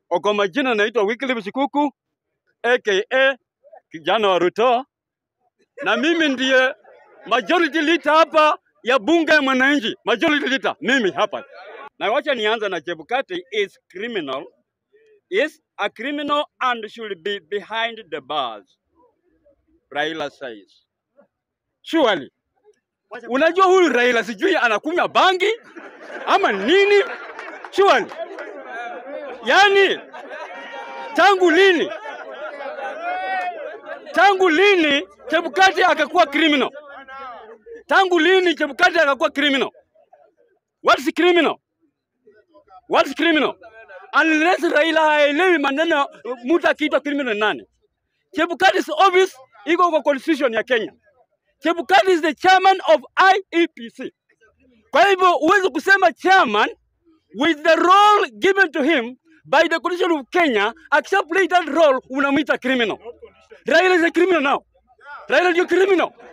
Kwa majina naitwa Wycliffe Shikuku aka kijana wa Ruto, na mimi ndiye majority leader hapa ya bunge ya mwananchi, majority leader mimi hapa. Na wacha nianze na Chebukati is criminal, is a criminal and should be behind the bars, Raila says. Surely. Unajua huyu Raila sijui anakunywa bangi ama nini? Surely. Yaani tangu lini tangu lini Chebukati akakuwa criminal? Tangu lini Chebukati akakuwa criminal? What's criminal? What's criminal? Unless Raila haelewi maneno mtu akiitwa criminal ni nani. Chebukati is obvious, iko kwa constitution ya Kenya. Chebukati is the chairman of IEPC. Kwa hivyo huwezi kusema chairman with the role given to him by the constitution of Kenya, accept play that role, unamwita criminal. Raila is a criminal now. Raila ndio criminal.